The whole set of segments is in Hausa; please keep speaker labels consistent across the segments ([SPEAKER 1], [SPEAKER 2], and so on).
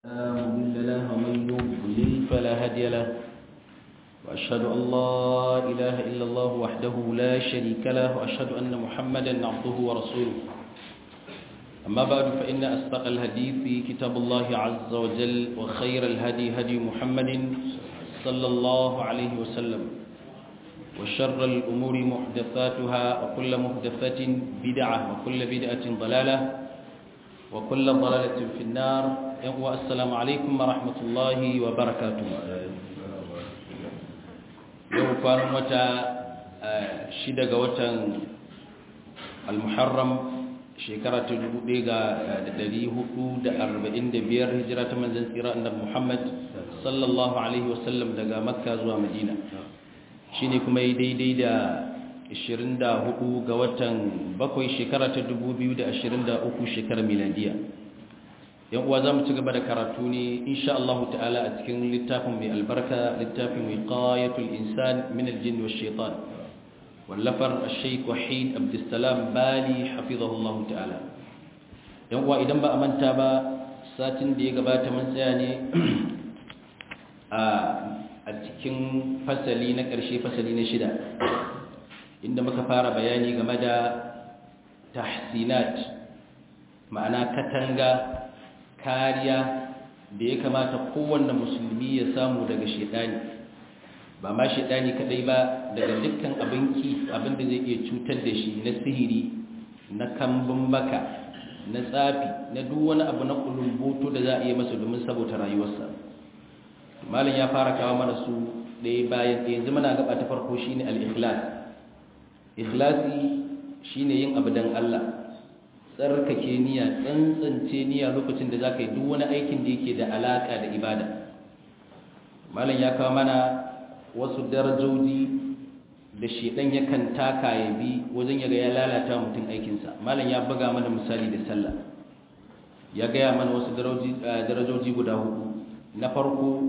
[SPEAKER 1] لا مضل له ومن يضلل فلا هادي له وأشهد أن لا إله إلا الله وحده لا شريك له وأشهد أن محمدا عبده ورسوله أما بعد فإن أصدق الحديث كتاب الله عز وجل وخير الهدي هدي محمد صلى الله عليه وسلم وشر الأمور محدثاتها وكل محدثة بدعة وكل بدعة ضلالة وكل ضلالة في النار والسلام عليكم ورحمة الله وبركاته يوم كان متى شدق وتن المحرم shekara ta dubu ɗaya ga ɗari hudu da arba'in da biyar hijira ta manzan tsira annabi muhammad sallallahu alaihi wasallam daga makka zuwa madina shi ne kuma yi daidai da 24 ga watan bakwai shekara ta 2023 shekarar miladiya yan uwa za mu ci gaba da karatu ne insha Allah ta'ala a cikin littafin mai albarka littafin wiqayatul insan min aljin wa shaitan wallafar Sheikh Wahid Abdulsalam Bali hafizahullahu ta'ala yan uwa idan ba a manta ba satin da ya gabata mun tsaya ne a cikin fasali na ƙarshe fasali na shida inda muka fara bayani game da tahsinat ma'ana katanga kariya da ya kamata kowanne musulmi ya samu daga shedani ba ma shaidani kadai ba daga dukkan abinki abinda zai iya cutar da shi na sihiri na kambun baka na tsafi na duk wani abu na kulumboto da za a iya masa domin saboda rayuwarsa malam ya fara kawo mana su ɗaya bayan ɗaya yanzu muna gaba ta farko shine al-ikhlas ikhlasi shine yin abu dan Allah tsarkake niyya tsantsance niyya lokacin da zaka yi duk wani aikin da yake da alaka da ibada malam ya kawo mana wasu darajoji da shedan yakan taka ya bi wajen yaga ya lalata mutum aikinsa malam ya buga mana misali da sallah ya gaya mana wasu darajoji guda hudu na farko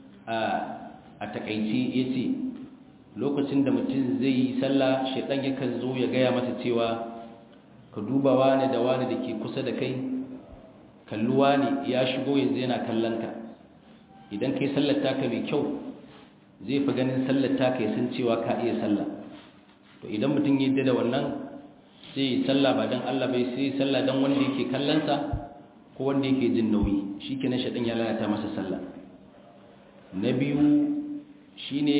[SPEAKER 1] a takaice ya ce lokacin da mutum zai yi sallah shedan yakan zo ya gaya masa cewa ka duba wani da wani da ke kusa da kai kalluwa ne ya shigo yanzu yana kallon ka idan kai sallar taka mai kyau zai fi ganin sallar ta kai sun cewa ka iya sallah to idan mutum yi da wannan sai yi sallah ba don Allah bai sai sallah don wanda yake kallonsa ko wanda yake jin nauyi shi kenan shaɗin ya lalata masa sallah na biyu shi ne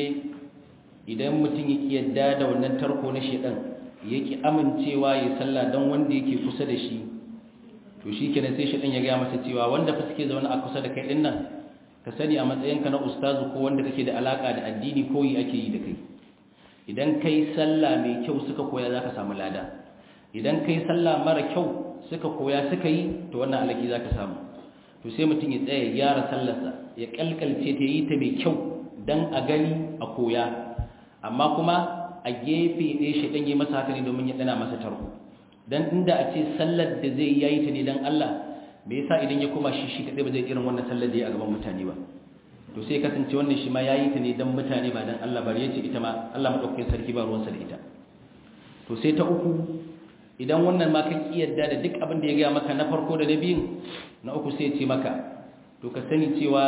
[SPEAKER 1] idan mutum ya yadda da wannan tarko na shaɗin ya ki amincewa ya sallah don wanda yake kusa da shi to shi kenan sai shaɗin ya gaya masa cewa wanda fa suke zaune a kusa da kai ɗin nan ka sani a matsayinka na ustazu ko wanda kake da alaka da addini koyi ake yi da kai idan kai sallah mai kyau suka koya zaka samu lada idan kai sallah mara kyau suka koya suka yi to wannan alaki zaka samu to sai mutum ya tsaya ya gyara sallarsa ya kalkalce ta yi ta mai kyau dan a gani a koya amma kuma a gefe ɗaya shi ɗan yi masa haka ne domin ya ɗana masa tarko dan inda a ce sallar da zai yayi ta ne dan Allah me yasa idan ya koma shi shi kadai ba zai irin wannan sallar da ya a gaban mutane ba to sai kasance wannan shi ma yayi ta ne dan mutane ba dan Allah bari yace ita ma Allah madaukakin sarki ba ruwansa da ita to sai ta uku idan wannan ma ka kiyarda da duk abin da ya ga maka na farko da na biyun na uku sai ya ce maka to ka sani cewa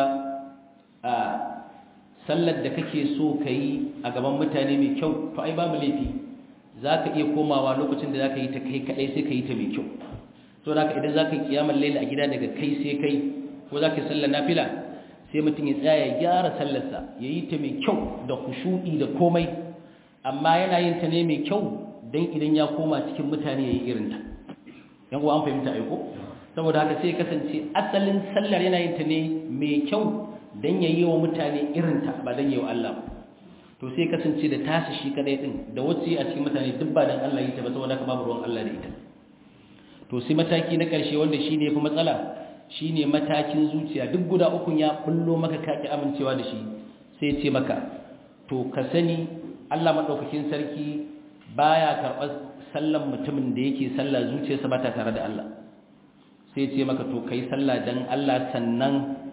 [SPEAKER 1] a sallar da kake so ka yi a gaban mutane mai kyau to ai babu laifi za ka iya komawa lokacin da za ka yi ta kai kadai sai ka yi ta mai kyau so da idan za ka yi kiyamar laila a gida daga kai sai kai ko za ka yi sallar nafila sai mutum ya tsaya ya gyara sallarsa ya yi ta mai kyau da kushu'i da komai amma yana yin ta ne mai kyau don idan ya koma cikin mutane ya yi irinta yan uwa an fahimta aiko saboda haka sai kasance asalin sallar yana yin ta ne mai kyau don ya yi wa mutane irinta ba don yi wa Allah to sai kasance da tashi shi kadai din da wacce a cikin mutane duk ba don Allah yi ta ba saboda haka babu ruwan Allah da ita to sai mataki na ƙarshe wanda shi ne fi matsala shi ne matakin zuciya duk guda ukun ya bullo maka kaki amincewa da shi sai ce maka to ka sani Allah maɗaukakin sarki baya karɓar sallan mutumin da yake sallah zuciyarsa ba ta tare da Allah sai ce maka to kai sallah dan Allah sannan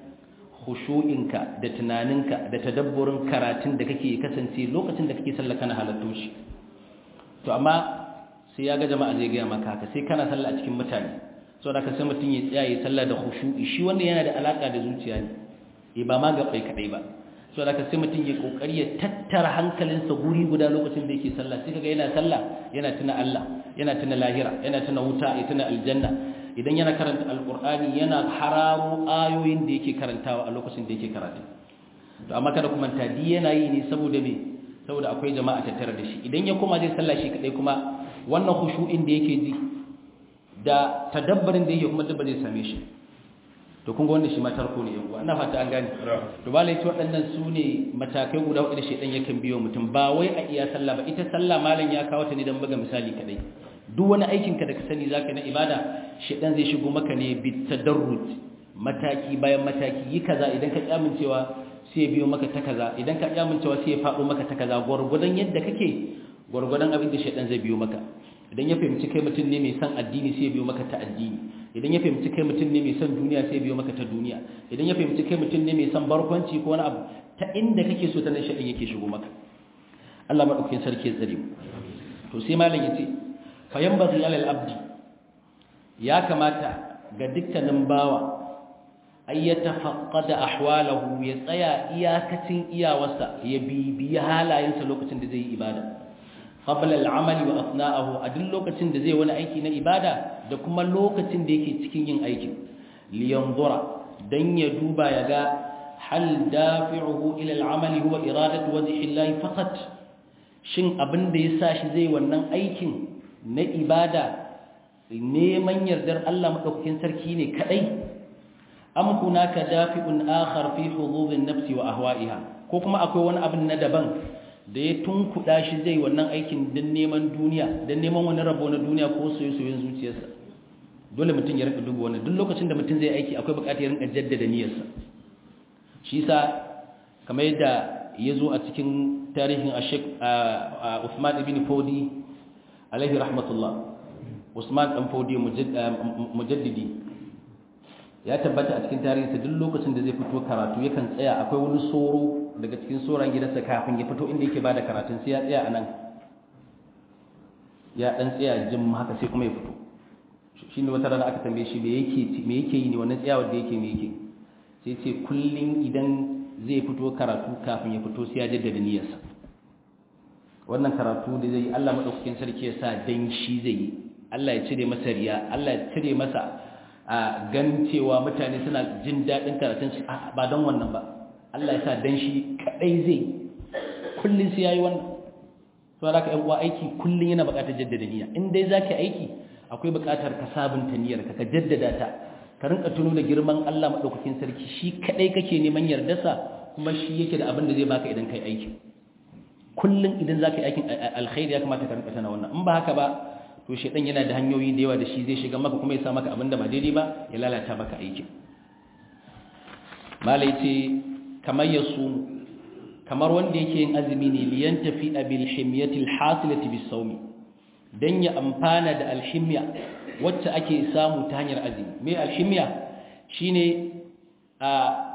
[SPEAKER 1] khushu'inka da tunaninka da tadabburin karatun da kake kasance lokacin da kake sallah kana halatto shi to amma sai ya ga jama'a zai gaya maka haka sai kana sallah a cikin mutane so da ka sai mutum ya tsaya ya sallah da khushu'i shi wanda yana da alaka da zuciya ne eh ba ma gabai kadai ba so da ka sai mutum ya kokari ya tattara hankalinsa guri guda lokacin da yake sallah sai kaga yana sallah yana tuna Allah yana tuna lahira yana tuna wuta ya tuna aljanna idan yana karanta alqur'ani yana hararo ayoyin da yake karantawa a lokacin da yake karatu to amma kada kuma tadi yana yi ne saboda me saboda akwai jama'a tattare da shi idan ya koma zai sallah shi kadai kuma wannan khushu'in da yake ji da tadabbarin da yake kuma dabba zai same shi to kun ga wannan shi ma tarko ne yan uwa ina fata an gane to ba lai waɗannan su ne matakai guda hudu da shedan yakan biyo mutum ba wai a iya sallah ba ita sallah malam ya kawo ta ne dan buga misali kadai duk wani aikin ka da ka sani zaka na ibada shedan zai shigo maka ne bi tadarruj mataki bayan mataki yi kaza idan ka kyamincewa sai ya biyo maka ta kaza idan ka kyamincewa sai ya faɗo maka ta kaza gwargwadon yadda kake gwargwadon abin da shedan zai biyo maka idan ya fahimci kai mutum ne mai son addini sai ya biyo maka ta addini idan ya fahimci kai mutum ne mai son duniya sai ya biyo maka ta duniya idan ya fahimci kai mutum ne mai son barkwanci ko wani abu ta inda kake so ta nan shaɗin yake shigo maka Allah maɗaukakin sarki ya tsare mu to sai malam ya ce fa yanbaghi alal abdi ya kamata ga dukkanin bawa ay yatafaqqada ahwalahu ya tsaya iyakacin iyawarsa ya bibiyi halayensa lokacin da zai yi ibada qabla al-amal wa athna'ahu a duk lokacin da zai wani aiki na ibada da kuma lokacin da yake cikin yin aikin li yanzura dan ya duba ya ga hal dafi'uhu ila al-amal huwa iradatu wajhi Allah faqat shin abin da yasa shi zai wannan aikin na ibada neman yardar Allah madaukakin sarki ne kadai am hunaka dafi'un akhar fi hudud an-nafs wa ahwa'iha ko kuma akwai wani abin na daban da ya tunkuɗa shi zai wannan aikin don neman duniya don neman wani rabo na duniya ko soye-soyen zuciyarsa dole mutum ya rinka duba wannan duk lokacin da mutum zai aiki akwai bukatar ya rinka jaddada niyyarsa shi sa kamar yadda ya zo a cikin tarihin ashek Usman ibn Fodi alaihi rahmatullah Usman dan Fodi mujaddidi ya tabbata a cikin tarihinsa duk lokacin da zai fito karatu yakan tsaya akwai wani soro daga cikin soran gidansa kafin ya fito inda yake bada karatun sai ya tsaya a nan ya dan tsaya jim haka sai kuma ya fito shi ne wata rana aka tambaye shi me yake me yake yi ne wannan tsayawar da yake me yake sai ce kullun idan zai fito karatu kafin ya fito sai ya jaddada niyyarsa wannan karatu da zai Allah madaukakin sarki ya sa dan shi zai yi Allah ya cire masa riya Allah ya cire masa a gan cewa mutane suna jin daɗin karatun su ba don wannan ba Allah ya sa dan shi kadai zai kullun sai yayi wannan to da ka yan uwa aiki kullun yana buƙatar jaddada niyya in dai zaki aiki akwai buƙatar ka sabunta niyyar ka ka jaddada ta ka rinka tuno da girman Allah madaukakin sarki shi kadai kake neman yardarsa kuma shi yake da abin da zai baka idan kai aiki kullun idan zaka yi aikin alkhairi ya kamata ka rinka tana wannan in ba haka ba to shedan yana da hanyoyi da yawa da shi zai shiga maka kuma ya sa maka abin da ba daidai ba ya lalata maka aikin malai ce kamar yasu kamar wanda yake yin azumi ne liyan tafi bil himyati al hasilati bis sawmi dan ya amfana da alhimya wacce ake samu ta hanyar azumi me alhimya shine a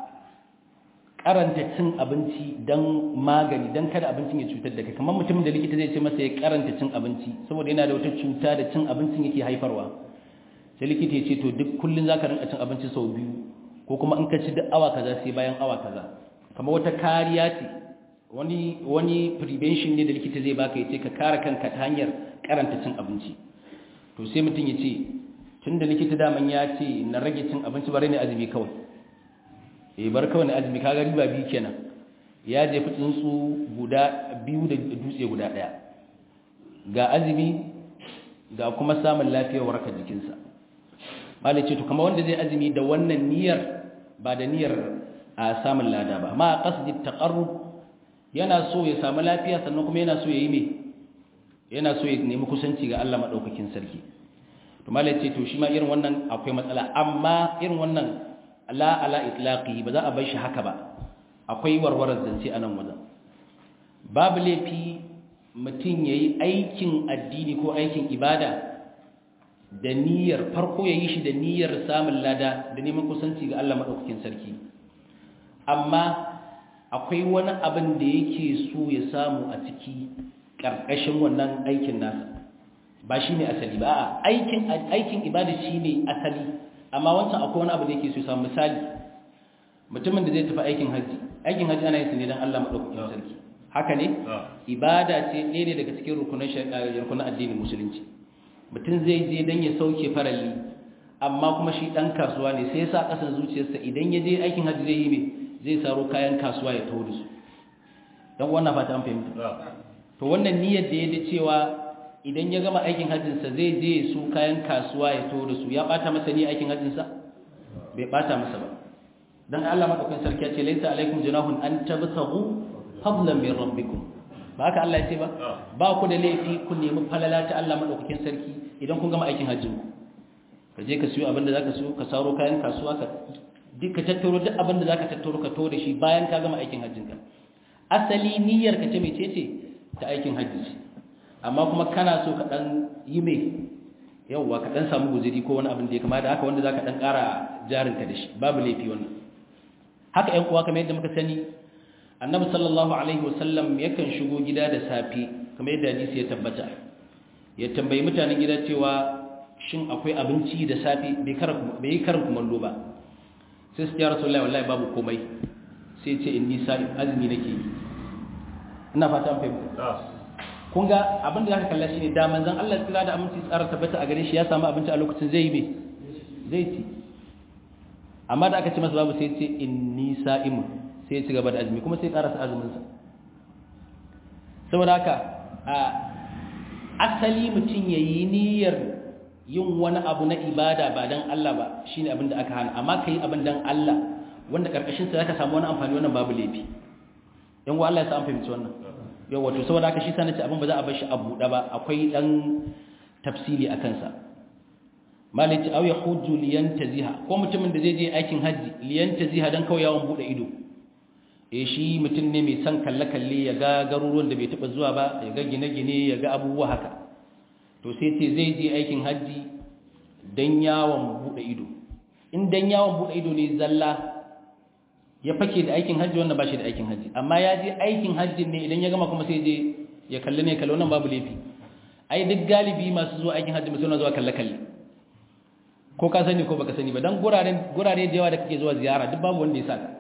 [SPEAKER 1] karanta cin abinci dan magani dan kada abincin ya cutar da kai kamar mutumin da likita zai ce masa ya karanta cin abinci saboda yana da wata cuta da cin abincin yake haifarwa sai likita ya ce to duk kullun zaka rinka cin abinci sau biyu ko kuma in ka ci duk awa kaza sai bayan awa kaza kamar wata kariya ce wani wani prevention ne da likita zai baka yace ka kare kanka ta hanyar karanta cin abinci to sai mutum ya ce tunda likita daman ya ce na rage cin abinci bare ne azumi kawai eh bar kawai ne azumi kaga riba biyu kenan ya jefi tsuntsu guda biyu da dutse guda daya ga azumi ga kuma samun lafiyar warkar jikinsa malai ce to kamar wanda zai azumi da wannan niyyar ba da niyyar a samun lada ba ma qasdi taqarrub yana so ya samu lafiya sannan kuma yana so ya yi me yana so ya nemi kusanci ga Allah madaukakin sarki to malai ce to shi ma irin wannan akwai matsala amma irin wannan la ala itlaqi ba za a bar shi haka ba akwai warwarar zance a nan wajen babu laifi mutum yayi aikin addini ko aikin ibada da niyyar farko yayi shi da niyyar samun lada da neman kusanci ga Allah madaukakin sarki amma akwai wani abin da yake so ya samu a ciki ƙarƙashin wannan aikin nasa ba shi ne asali ba aikin aikin ibada shi ne asali amma wancan akwai wani abu da yake so samu misali mutumin da zai tafi aikin haji aikin haji ana yin sa ne don Allah madaukakin sarki haka ne ibada ce ɗaya ne daga cikin rukunan rukunan addinin musulunci mutum zai je don ya sauke faralli amma kuma shi ɗan kasuwa ne sai ya sa ƙasan zuciyarsa idan ya je aikin haji zai yi mai zai saro kayan kasuwa ya taho da su don wannan fata an fahimta to wannan niyyar da ya da cewa idan ya gama aikin hajjinsa zai je su kayan kasuwa ya taho da su ya ɓata masa ni aikin hajjinsa bai ɓata masa ba don Allah maɗaukin sarki ya ce laisa alaikum junahun an tabtagu fadlan min rabbikum ba haka Allah ya ce ba ba ku da laifi ku nemi falala ta Allah maɗaukakin sarki idan kun gama aikin hajjin ku ka je ka siyo abin da zaka siyo ka saro kayan kasuwa ka duk ka tattaro duk abin da zaka tattaro ka to da shi bayan ka gama aikin hajjin ka asali niyyar ka ce mecece ta aikin hajji ce amma kuma kana so ka dan yi me yawwa ka dan samu guzuri ko wani abin da ya kama da haka wanda zaka dan ƙara jarinka da shi babu laifi wannan haka ƴan uwa kamar yadda muka sani annabi sallallahu alaihi wasallam yakan shigo gida da safe kamar yadda hadisi ya tabbata ya tambayi mutanen gida cewa shin akwai abinci da safe bai yi karin kumallo ba sai su ya rasulullahi wallahi babu komai sai ce inni sa'im azumi nake yi ina fata an fahimta kun ga abin da zaka kalla shine da manzon Allah tsira da aminci tsara tabbata a gare shi ya samu abinci a lokacin zai yi me zai ci amma da aka ce masa babu sai ce inni sa'imun sai ya ci gaba da azumi kuma sai karasa azuminsa saboda haka a asali mutum ya yi niyyar yin wani abu na ibada ba don Allah ba shi ne abin da aka hana amma ka yi abin don Allah wanda ƙarƙashinsa za ka samu wani amfani wannan babu laifi yan wa Allah ya sa an fahimci wannan yau wato saboda haka shi sa nace abin ba za a bar shi a buɗe ba akwai ɗan tafsiri a kansa malici au ya hujju liyantaziha ko mutumin da zai je aikin hajji liyantaziha dan kawai yawon bude ido eh shi mutum ne mai son kalle kalle ya ga garuruwan da bai taba zuwa ba ya ga gine-gine ya ga abubuwa haka to sai ce zai je aikin hajji dan yawon bude ido in dan yawon bude ido ne zalla ya fake da aikin hajji wannan ba shi da aikin hajji amma ya je aikin hajji ne idan ya gama kuma sai je ya kalle ne kalle wannan babu laifi ai duk galibi masu zuwa aikin hajji mutum zuwa kalle kalle ko ka sani ko baka sani ba dan gurare gurare da yawa da kake zuwa ziyara duk babu wanda ya saka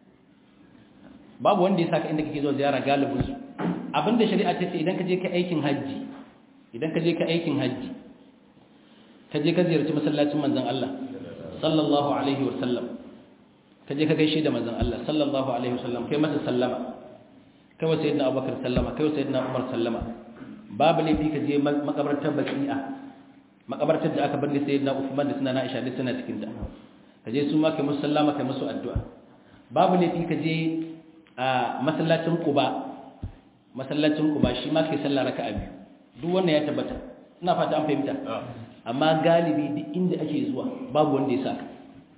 [SPEAKER 1] babu wanda ya saka inda kake zuwa ziyara galibin su abinda shari'a ta ce idan ka je ka aikin haji idan ka je ka aikin haji ka je ka ziyarci masallacin manzon Allah sallallahu alaihi wa sallam ka je ka gaishe da manzon Allah sallallahu alaihi wa sallam kai masa sallama kai wa sayyidina Abubakar sallama kai wa sayyidina Umar sallama babu laifi ka je makabartar baqi'a makabartar da aka bari sayyidina Uthman da sunana Aisha da suna cikin ta kaje su ma kai musu sallama kai musu addu'a babu laifi kaje a masallacin Quba masallacin Quba shi ma kai sallah raka'a biyu duk wannan ya tabbata ina fata an fahimta amma galibi duk inda ake zuwa babu wanda ya saka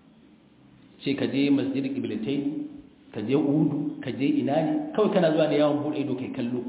[SPEAKER 1] ce kaje masjid qiblatain kaje udu kaje ina ne kawai kana zuwa da yawon bude ido kai kallo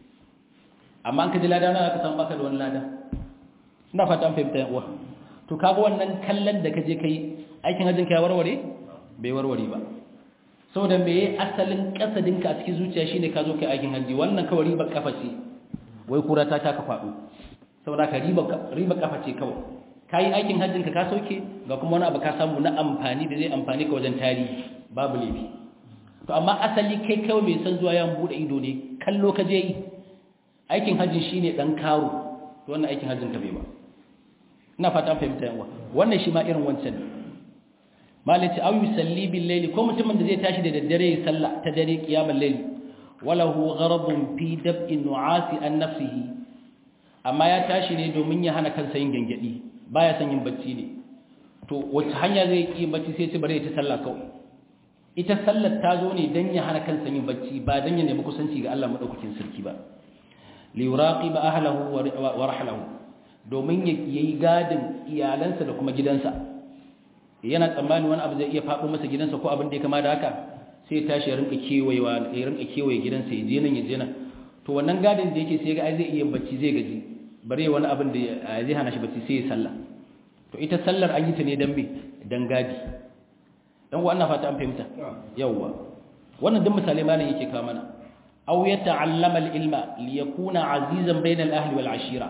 [SPEAKER 1] amma an kaje lada na aka san baka da wani lada ina fata an fahimta uwa to kaga wannan kallon da kaje kai aikin hajjin ka ya warware bai warware ba saboda me asalin kasadin ka a cikin zuciya shine ka zo kai aikin hajji wannan kawai riba kafa ce wai kura ta taka kwado saboda ka riba riba kafa ce kawai kai aikin hajjin ka ka sauke ga kuma wani abu ka samu na amfani da zai amfani ka wajen tarihi babu laifi to amma asali kai kawai mai san zuwa yan bude ido ne kallo ka je yi aikin hajjin shine dan karo to wannan aikin hajjin ka bai ba ina fata fahimta yawa wannan shi ma irin wancan malaci aw yusalli bil layli ko mutumin da zai tashi da daddare ya salla ta dare qiyamul layli walahu gharadun fi dab'i nu'asi an nafsihi amma ya tashi ne domin ya hana kansa yin gangadi baya son yin bacci ne to wace hanya zai yi bacci sai ya ci bare ta salla kawai ita sallar ta zo ne dan ya hana kansa yin bacci ba dan ya nemi kusanci ga Allah madaukakin sarki ba li yuraqiba ahlihi wa rahlahu domin ya yi gadin iyalansa da kuma gidansa yana tsammani wani abu zai iya faɗo masa gidansa ko abin da ya kama da haka sai ya tashi ya rinka kewayewa ya rinka kewaye gidansa ya je nan ya je nan to wannan gadin da yake sai ga ai zai iya bacci zai gaji bare wani abin da zai hana shi bacci sai ya sallah to ita sallar an yi ta ne dan me dan gadi dan wannan fata an fahimta yawwa wannan duk misalai malam yake kawo mana aw yata'allama al-ilma liyakuna azizan bayna al-ahli wal ashira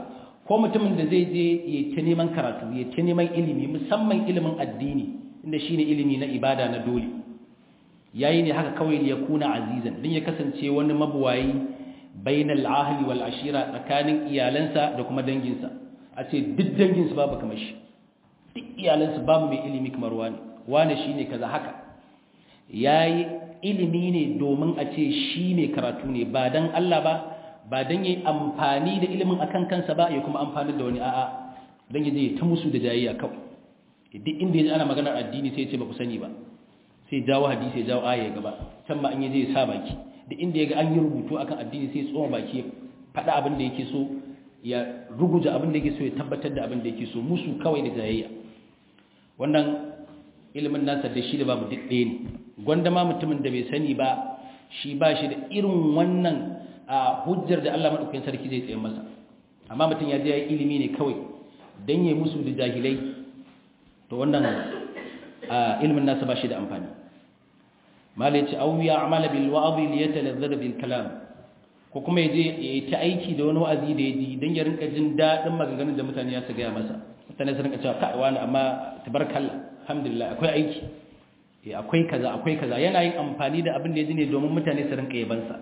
[SPEAKER 1] ko mutumin da zai je ya ta neman karatu ya ta neman ilimi musamman ilimin addini inda shine ilimi na ibada na dole yayi ne haka kawai ya kuna azizan din ya kasance wani mabuwayi bainal ahli wal ashira tsakanin iyalansa da kuma danginsa a ce duk danginsu babu kamar shi duk iyalansu babu mai ilimi kamar wani wani shine kaza haka yayi ilimi ne domin a ce shi ne karatu ne ba dan Allah ba ba dan yayi amfani da ilimin akan kansa ba ya kuma amfani da wani a'a dan yaje ta musu da jayayya kawai duk inda yaji ana maganar addini sai ya ce ba ku sani ba sai jawo hadisi ya jawo aya gaba can ma an yaje ya sa baki duk inda yaga an yi rubutu akan addini sai ya tsoma baki ya faɗa abin da yake so ya ruguja abin da yake so ya tabbatar da abin da yake so musu kawai da jayayya wannan ilimin nasa da shi da babu duk ɗaya ne gwanda ma mutumin da bai sani ba shi ba shi da irin wannan a hujjar da Allah maɗaukakin sarki zai tsaye masa amma mutum ya je ya yi ilimi ne kawai don ya musu da jahilai to wannan ilimin nasa ba shi da amfani malai ce au ya amala bil wa'azi li yatalazzara bil kalam ko kuma yaje ya yi ta aiki da wani wa'azi da ya ji don ya rinka jin daɗin maganganun da mutane ya su gaya masa mutane su rinka cewa kai wani amma tabarkalla alhamdulillah akwai aiki eh akwai kaza akwai kaza yana yin amfani da abin da ya ji ne domin mutane su rinka yabansa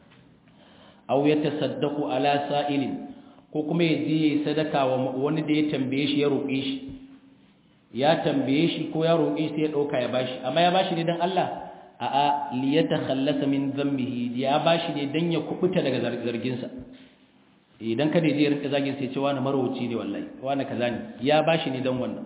[SPEAKER 1] aw yatasaddaqu ala sa'ilin ko kuma ya je sadaka wa wani da ya tambaye shi ya roƙe shi ya tambaye shi ko ya roƙe shi sai ya dauka ya bashi amma ya bashi ne dan Allah a'a li yatakhallasa min dhanbihi ya bashi ne dan ya kubuta daga zargin sa idan kada je ya rinka zagin sai ce wani marwaci ne wallahi wani kaza ne ya bashi ne dan wannan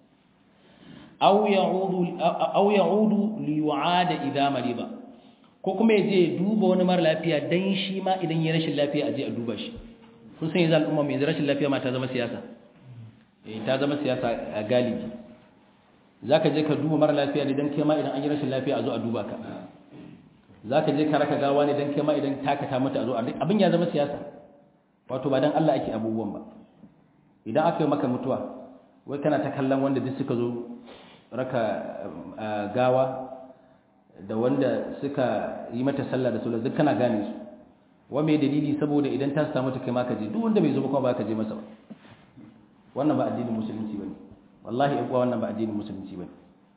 [SPEAKER 1] aw ya'udu aw ya'udu li yu'ada idha mariba ko kuma ya je duba wani mara lafiya dan shi ma idan ya rashin lafiya a je a duba shi kun san yanzu al'umma mai rashin lafiya ma ta zama siyasa eh ta zama siyasa a galibi zaka je ka duba mara lafiya ne dan kai ma idan an yi rashin lafiya a zo a duba ka zaka je ka raka gawa ne dan kai ma idan taka ta mata a zo abin ya zama siyasa wato ba dan Allah ake abubuwan ba idan aka yi maka mutuwa wai kana ta kallon wanda duk suka zo raka gawa da wanda suka yi mata sallah da sallah duk kana gane su wa mai dalili saboda idan ta samu ta kai ma ka je duk wanda bai zo ba kuma ba ka je masa ba wannan ba addinin musulunci bane wallahi in wannan ba addinin musulunci bane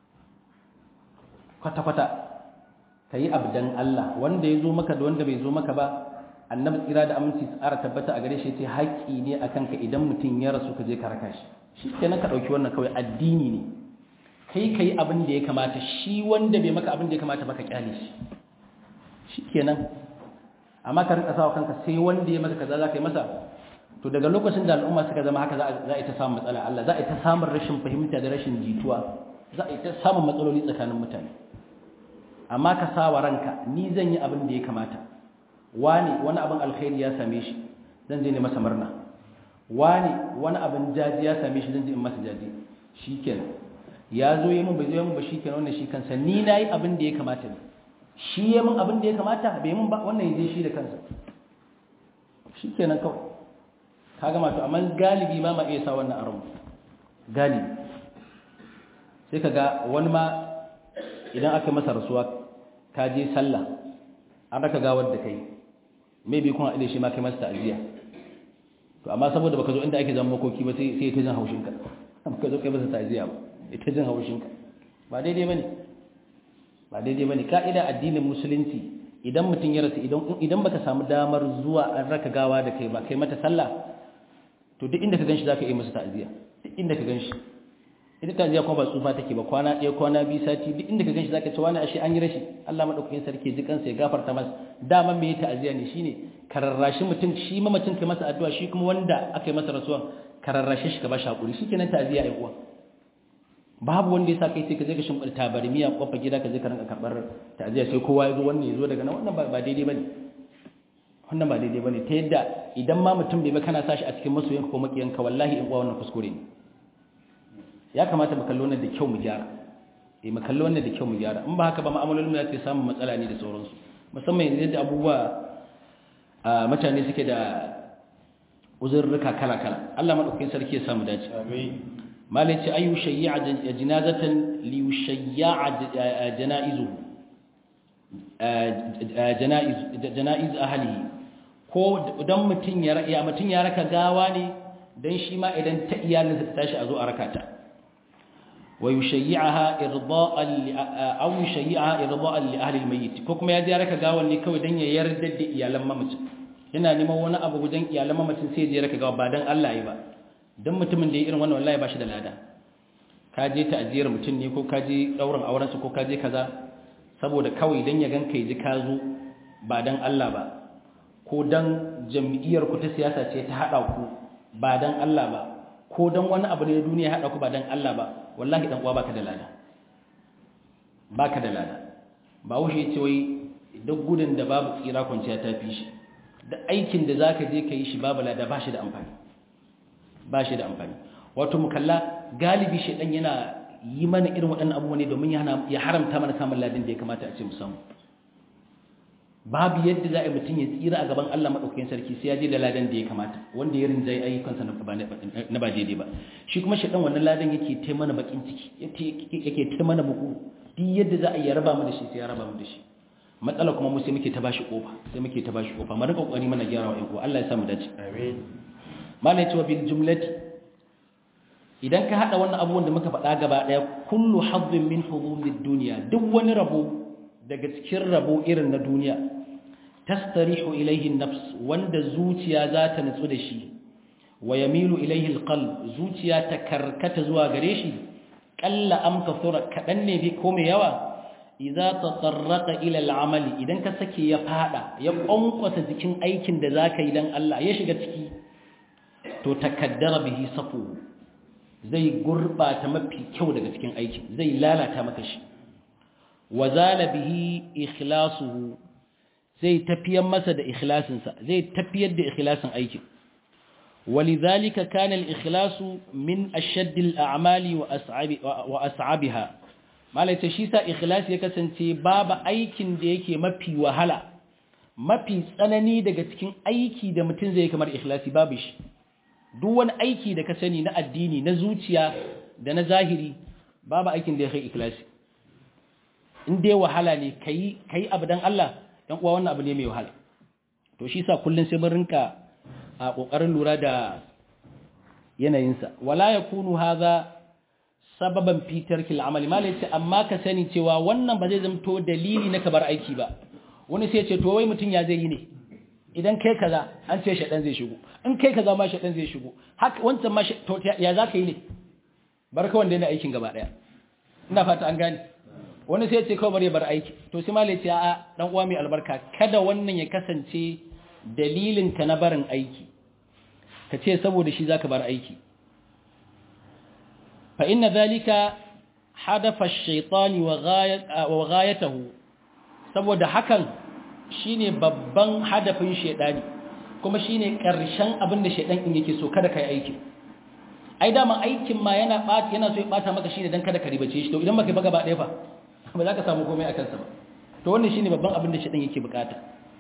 [SPEAKER 1] kwata kwata kai abdan Allah wanda ya zo maka da wanda bai zo maka ba annabi tsira da aminci tsara tabbata a gare shi ce haƙƙi ne akan ka idan mutum ya rasu ka je ka raka shi shi kenan ka ɗauki wannan kawai addini ne kai kai abin da ya kamata shi wanda bai maka abin da ya kamata baka kyale shi shikenan amma ka rinka sawa kanka sai wanda ya maka kaza zaka yi masa to daga lokacin da al'umma suka zama haka za a yi ta samun matsala Allah za a yi ta samun rashin fahimta da rashin jituwa za a yi ta samun matsaloli tsakanin mutane amma ka sawa ranka ni zan yi abin da ya kamata wani wani abin alkhairi ya same shi zan je ne masa murna wani wani abin jaji ya same shi zan je in masa jaji shikenan ya zo yi mun bai zo yi mun ba shi kenan wannan shi kansa ni na yi abin da ya kamata ne shi ya mun abin da ya kamata bai mun ba wannan ya je shi da kansa shi kenan kawai ka gama to amma galibi ma ma iya sa wannan aron galibi sai ka ga wani ma idan aka masa rasuwa ka je sallah an raka gawar da kai maybe kun haɗe shi ma kai masa ta'aziyya to amma saboda baka zo inda ake zama makoki ba sai sai ta jin haushin ka baka zo kai masa ta'aziyya ba ita jin haushinka ba daidai bane ba daidai bane ka'ida addinin musulunci idan mutum ya rasu idan idan baka samu damar zuwa an raka gawa da kai ba kai mata sallah to duk inda ka ganshi zaka yi masa ta'aziya duk inda ka ganshi ita ta'aziya kuma ba tsufa take ba kwana ɗaya kwana biyu sati duk inda ka ganshi zaka ce wani ashe an yi rashi Allah madaukakin sarki ji kansa ya gafarta masa dama me ya ta'aziya ne shine kararrashi mutum shi mamacin kai masa addu'a shi kuma wanda aka yi masa rasuwa kararrashi shi ka ba shi hakuri shikenan ta'aziya ai uwa babu wanda ya sa kai sai ka je ka shimfida tabarmiya kofa gida ka je ka rinka karbar ta'aziya sai kowa ya zo wannan ya zo daga nan wannan ba daidai bane wannan ba daidai bane ta yadda idan ma mutum bai ba kana sashi a cikin masoyanka ko makiyanka wallahi in uwa wannan kuskure ne ya kamata mu kallo wannan da kyau mu gyara eh mu kallo wannan da kyau mu gyara in ba haka ba ma'amalolin mu za su samu matsala ne da sauransu musamman yanzu yadda abubuwa mutane suke da uzurruka kala kala Allah madaukakin sarki ya samu dace amin malai ce ayu shayya jinazatan li yushayya janaizu janaiz janaiz ahlihi ko dan mutun ya ya mutun ya raka gawa ne dan shi ma idan ta iyalinsa ta tashi a zo a rakata wa yushayyi'aha irda'an li aw yushayyi'aha irda'an li ahli al-mayyit ko kuma ya je raka gawan ne kawai dan ya yarda da iyalan mamacin yana neman wani abu gudan iyalan mamacin sai ya je raka gawa ba dan Allah yi ba dan mutumin da ya irin wannan wallahi ba shi da lada ka je ta ajiyar mutum ne ko ka je daurin auren ko ka je kaza saboda kawai dan ya ganka ya ji ka zo ba dan Allah ba ko dan jam'iyyar ku ta siyasa ce ta hada ku ba dan Allah ba ko dan wani abu ne na duniya hada ku ba dan Allah ba wallahi dan uwa baka da lada baka da lada ba wuce yace wai duk gudun da babu tsira kwanciya ta fi shi da aikin da zaka je ka yi shi babu lada ba shi da amfani ba shi da amfani wato mu kalla galibi shedan yana yi mana irin waɗannan abubuwa ne domin ya haramta mana samun ladin da ya kamata a ce mu samu babu yadda za a yi mutum ya tsira a gaban Allah maɗaukakin sarki sai ya je da ladan da ya kamata wanda ya rinjaye ayyukansa na ba daidai ba shi kuma shaɗan wannan ladan yake ta mana bakin ciki yake ta mana buku duk yadda za a yi raba mu da shi sai ya raba mu da shi matsala kuma mu sai muke ta bashi kofa sai muke ta bashi kofa mu rika kokari mana gyara wa ƴan Allah ya sa mu dace
[SPEAKER 2] amin
[SPEAKER 1] malai cewa bil jumlati idan ka hada wannan abubuwan da muka faɗa gaba ɗaya kullu hazzin min hudumid dunya duk wani rabo daga cikin rabo irin na duniya tastarihu ilaihi nafs wanda zuciya za ta nutsu da shi wa yamilu ilaihi alqalb zuciya ta karkata zuwa gare shi qalla am kathura kadan ne bi ko mai yawa idza tatarraqa ila al'amali idan ka sake ya fada ya kwankwasa jikin aikin da zaka yi dan Allah ya shiga ciki to takaddara bihi safu zai gurbata mafi kyau daga cikin aikin zai lalata maka shi wazala bihi ikhlasuhu zai tafiyar masa da ikhlasinsa zai tafiyar da ikhlasin aikin walidhalika kana al-ikhlasu min ashadd al-a'mali wa as'abi wa as'abiha malai ce shi sa ikhlasi ya kasance babu aikin da yake mafi wahala mafi tsanani daga cikin aiki da mutum zai kamar ikhlasi babu shi duk wani aiki da ka sani na addini na zuciya da na zahiri babu aikin da ya kai ikhlasi in dai wahala ne kai kai abu dan Allah dan uwa wannan abu ne mai wahala to shi sa kullun sai mun rinka a kokarin lura da yanayinsa wala yakunu hadha sababan fi tarkil amali malai ce amma ka sani cewa wannan ba zai zamto dalili na kabar aiki ba wani sai ce to wai mutun ya zai yi ne idan kai kaza an ce shaɗan zai shigo in kai kaza ma shaɗan zai shigo haka wancan ma to ya za ka yi ne barka wanda yana aikin gaba ɗaya ina fata an gane wani sai ce kawai bari bar aiki to sai malai ce a dan uwa mai albarka kada wannan ya kasance dalilin ka na barin aiki ka ce saboda shi zaka bar aiki fa inna zalika hadafa ash-shaytani wa ghayatahu saboda hakan shine babban hadafin shedani kuma shine karshen abin da shedan in yake so kada kai aiki ai dama aikin ma yana bata yana so ya bata maka shine dan kada ka ribace shi to idan baka ba gaba ɗaya fa ba za ka samu komai akan sa ba to wannan shine babban abin da shedan yake bukata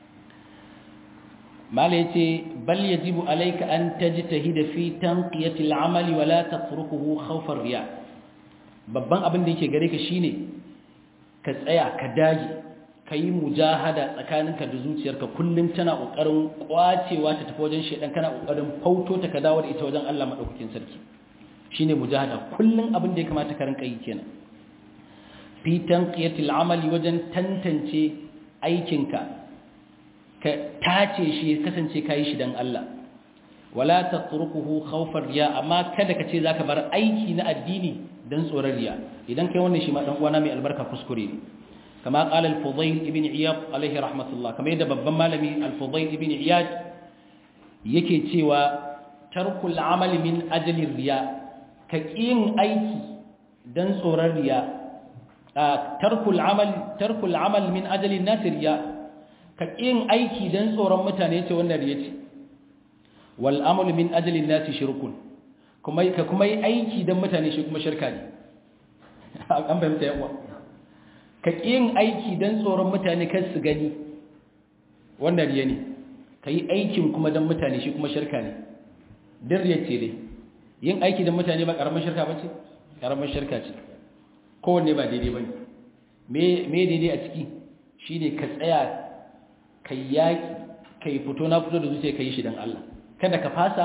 [SPEAKER 1] mala yace bal yajibu alayka an tajtahida fi tanqiyati al-amali wa la tatrukuhu khawfa ar-riya babban abin da yake gare ka shine ka tsaya ka dage ka yi mujahada tsakaninka da zuciyarka kullum tana ƙoƙarin ƙwacewa ta tafi wajen shaidan kana ƙoƙarin fauto ta ka dawo da ita wajen Allah maɗaukakin sarki shine mujahada kullum abin da ya kamata ka rinka yi kenan fi tanqiyatil amali wajen tantance aikinka ka tace shi ya kasance kai shi dan Allah wala tatrukuhu khawfar riya amma kada ka ce zaka bar aiki na addini dan tsoron riya idan kai wannan shi ma dan uwana mai albarka kuskure ne كما قال الفضيل ابن عياض عليه رحمة الله كما يدى ببن مالمي الفضيل ابن عياض يكي تيوى ترك العمل من أجل الرياء كإين أيكي دن صور الرياء آه ترك العمل ترك العمل من أجل الناس رياء كإين أيكي دن صور متانيت ونريت والأمل من أجل الناس شرك كما كما أيكي دن متانيت كما شركاني أم فهمت يا أخوة ka yin aiki don tsoron mutane kan su gani wannan riya ne ka yi aikin kuma don mutane shi kuma shirka ne don riya ce dai yin aiki don mutane ba ƙaramin shirka ba ce ƙaramin shirka ce kowanne ba daidai ba ne me daidai a ciki shi ne ka tsaya ka yaƙi ka yi fito na fito da zuciya ka yi shi don Allah kada ka fasa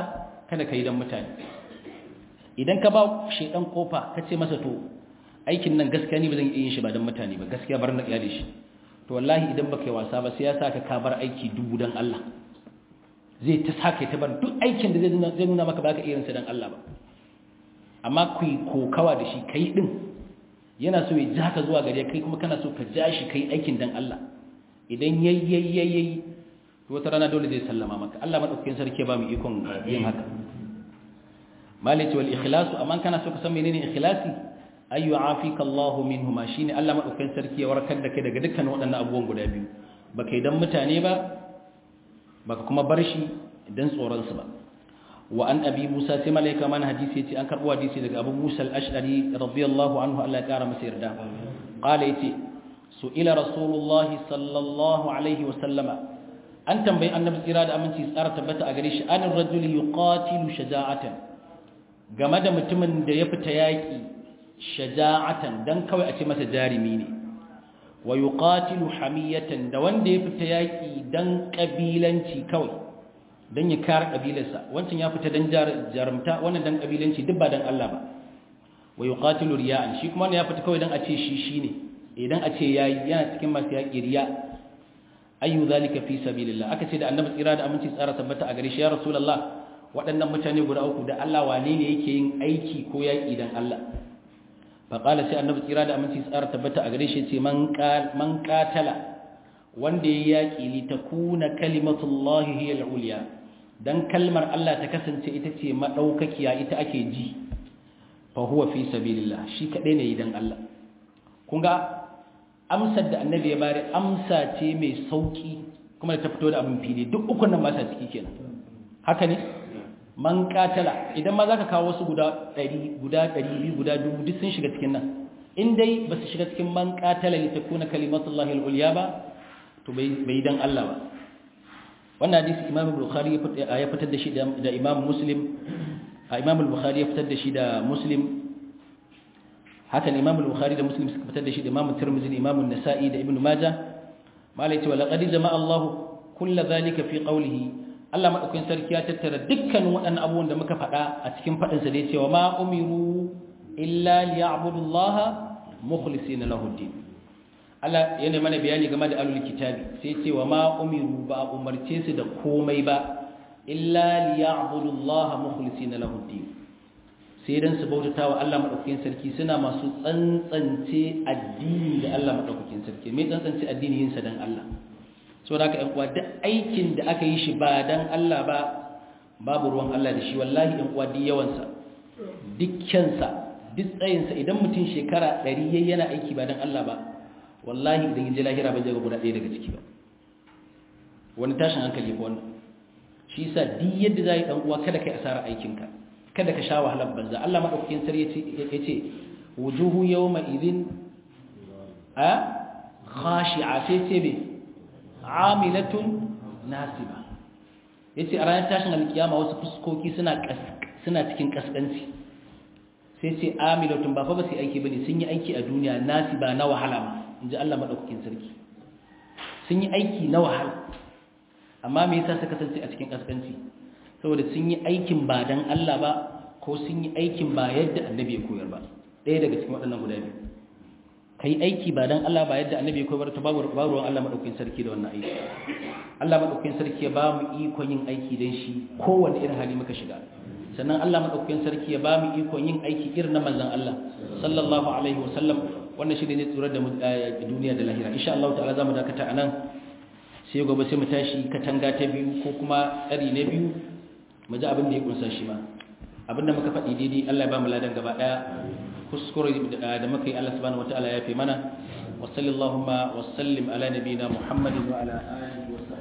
[SPEAKER 1] kada ka yi don mutane idan ka ba shaidan kofa ka ce masa to aikin nan gaskiya ni ba zan iya yin shi ba don mutane ba gaskiya bar na iyali shi to wallahi idan baka yi wasa ba sai ya saka ka bar aiki dubu don Allah zai ta saka ta bar duk aikin da zai nuna maka baka iya yin sa don Allah ba amma ku yi kokawa da shi kai din yana so ya ja ka zuwa gare kai kuma kana so ka ja shi kai aikin don Allah idan yayyayyayi wata rana dole zai sallama maka Allah madaukakin sarki ba mu ikon yin haka malati wal ikhlasu amma kana so ka san menene ikhlasi ayu afika Allah minhuma shine Allah madaukakin sarki ya warkar da kai daga dukkan waɗannan abubuwan guda biyu baka idan mutane ba baka kuma bar shi dan tsoron su ba wa an abi Musa sai malaika man hadisi yace an karbo hadisi daga Abu Musa al-Ash'ari radiyallahu anhu Allah ya kara masa yarda qala yace su'ila rasulullahi sallallahu alaihi wa sallama an tambayi annabi tsira da aminci tsara tabbata a gare shi anin rajuli yuqatilu shaja'atan game da mutumin da ya fita yaki shaja'atan dan kawai a ce masa jarimi ne wa yuqatilu hamiyatan da wanda ya fita yaki dan kabilanci kawai dan ya kare kabilarsa wancan ya fita dan jarumta wannan dan kabilanci duk ba dan Allah ba wa yuqatilu riya'an shi kuma ya fita kawai dan a ce shi shine idan a ce yayi yana cikin masu yaki riya' ayu zalika fi sabilillah aka ce da annabi tsira da aminci tsara tabbata a gare shi ya rasulullah waɗannan mutane guda uku da Allah wane ne yake yin aiki ko yaki dan Allah fa qala sai annabi tsira da aminci tsara tabbata a gare shi ce man qal man qatala wanda ya yaki li takuna kalimatullahi hiya al-ulya dan kalmar Allah ta kasance ita ce madaukakiya ita ake ji fa huwa fi sabilillah shi kadai ne dan Allah kun ga amsar da annabi ya bari amsa ce mai sauki kuma da ta fito da abin fili duk ukun nan ba sa ciki kenan haka ne man katala idan ma zaka kawo wasu guda 100 guda 200 guda 1000 duk sun shiga cikin nan in dai ba su shiga cikin man katala li takuna kalimatullahi al-ulya ba to bai bai dan Allah ba wannan hadisi Imam Bukhari ya fitar da shi da Imam Muslim Imam Bukhari ya fitar da shi da Muslim haka Imam Bukhari da Muslim suka fitar da shi da Imam Tirmidhi da Imam An-Nasa'i da Ibn Majah malai ce wa laqad jama'a Allah kullu zalika fi qawlihi Allah madaukakin sarki ya tattara dukkanin waɗannan abubuwan da muka faɗa a cikin faɗin sa da cewa ma umiru illa liya'budu Allah mukhlisina lahu din Allah yana mana bayani game da alul kitabi sai ce wa ma umiru ba umarce su da komai ba illa liya'budu Allah mukhlisina lahu din sai dan su bautata wa Allah madaukakin sarki suna masu tsantsance addini da Allah madaukakin sarki me tsantsance addini yin sa dan Allah so da aka yan uwa duk aikin da aka yi shi ba dan Allah ba babu ruwan Allah da shi wallahi yan uwa duk yawan sa dukkan sa duk tsayin sa idan mutum shekara 100 yayi yana aiki ba dan Allah ba wallahi idan yaje lahira ba zai ga guda ɗaya daga ciki ba wani tashin hankali ko wannan shi yasa duk yadda zai dan uwa kada kai asara aikinka kada ka sha wahalar banza Allah madaukakin sarki yace wujuhu yawma idhin a khashi'a sai ce be amilatun nasiba yace a ranar tashin alkiyama wasu fuskoki suna suna cikin kaskanci sai ce amilatun ba fa ba su aiki bane sun yi aiki a duniya nasiba na wahala ma inji Allah madaukakin sarki sun yi aiki na wahala amma me yasa suka kasance a cikin kaskanci saboda sun yi aikin ba dan Allah ba ko sun yi aikin ba yadda annabi ya koyar ba ɗaya daga cikin waɗannan guda biyu kai aiki ba dan Allah ba yadda annabi ya koyar ta babu ruwan Allah madaukakin sarki da wannan aiki Allah madaukakin sarki ya ba mu ikon yin aiki dan shi kowanne irin hali muka shiga sannan Allah madaukakin sarki ya ba mu ikon yin aiki irin na manzon Allah sallallahu alaihi wasallam wannan shi ne zai tsorar da duniya da lahira insha Allah ta'ala zamu dakata anan sai gobe sai mu tashi katanga ta biyu ko kuma tsari na biyu mu ji abin da ya kunsa shi ma abin da muka faɗi daidai Allah ya ba mu ladan gaba ɗaya kuskure da muka yi Allah subhanahu wataala ya fi mana wa sallallahu wa sallim ala nabiyina Muhammadin wa ala alihi wa